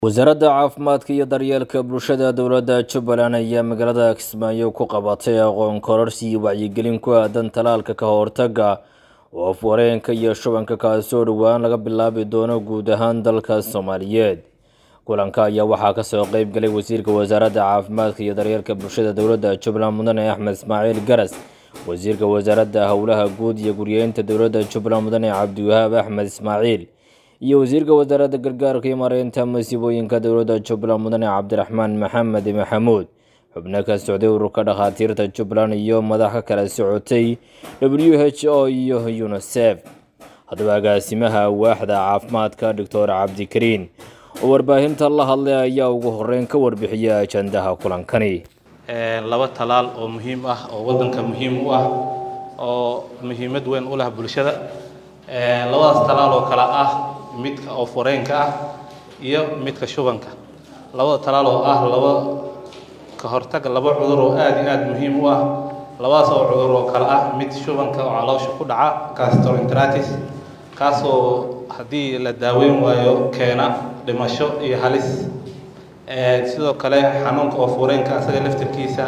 wasaaradda caafimaadka iyo daryeelka bulshada dowladda jubbaland ayaa magaalada kismaayo ku qabatay aqoon kororsi iyo wacyigelin ku aadan talaalka ka hortagga oof-wareenka iyo shubanka kaasoo dhowaan laga bilaabi doono guud ahaan dalka soomaaliyeed kulanka ayaa waxaa kasoo qeyb galay wasiirka wasaaradda caafimaadka iyo daryeelka bulshada dowladda jubbaland mudane axmed ismaaciil garas wasiirka wasaaradda howlaha guud iyo guryeynta dowladda jubbaland mudane cabdiwahaab axmed ismaaciil iyo wasiirka wasaaradda gargaarka iyo maareynta masiibooyinka dowladda jubbaland mudane cabdiraxmaan maxamed maxamuud xubno ka socday ururka dhakhaatiirta jubbaland iyo madax ka kala socotay w h o iyo unisef haddaba agaasimaha waaxda caafimaadka doctor cabdikariin oo warbaahinta la hadlay ayaa ugu horeyn ka warbixiyay ajandaha kulankani laba talaal oo muhiim ah oo waddanka muhiim u ah oo muhiimad weyn u leh bulshada labadaas talaal oo kale ah midka oo fureenka ah iyo midka shubanka labada talaal oo ah laba ka hortag laba cudur oo aada iyo aada muhiim u ah labadaas oo cudur oo kale ah mid shubanka oo caloosha ku dhaca gastroenteritis kaasoo haddii la daaweyn waayo keena dhimasho iyo halis sidoo kale xanuunka oo fureenka asaga laftirkiisa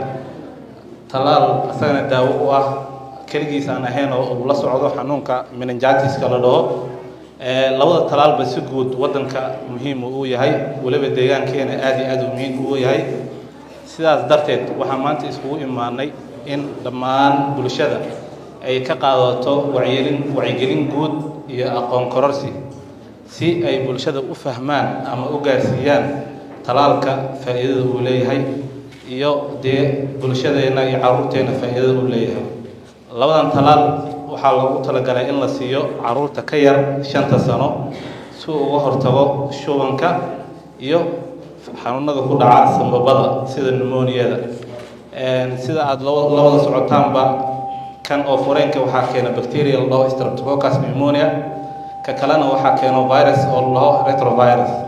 talaal asagana daawo u ah keligiis aan ahayn oo uu la socdo xanuunka meningitiska la dhaho labada talaalba si guud waddanka muhiim uu yahay weliba deegaankeena aada iyo aada muhiim uu yahay sidaas darteed waxaa maanta iskugu imaanay in dhammaan bulshada ay ka qaadato wacyigelin wacyigelin guud iyo aqoon kororsi si ay bulshada u fahmaan ama u gaarsiiyaan talaalka faa'iidada uu leeyahay iyo dee bulshadeenna iyo carruurteenna faa'iidada uu leeyahay labadan talaal waxaa loogu talagalay in la siiyo caruurta ka yar shanta sano si uu uga hortago shubanka iyo xanuunada ku dhaca sambabada sida pneumoniada sida aada labada socotaanba kan oo fureenka waxaa keena bacteria la dhaho streptococcus pneumonia ka kalena waxaa keeno virus oo la dhaho retrovirus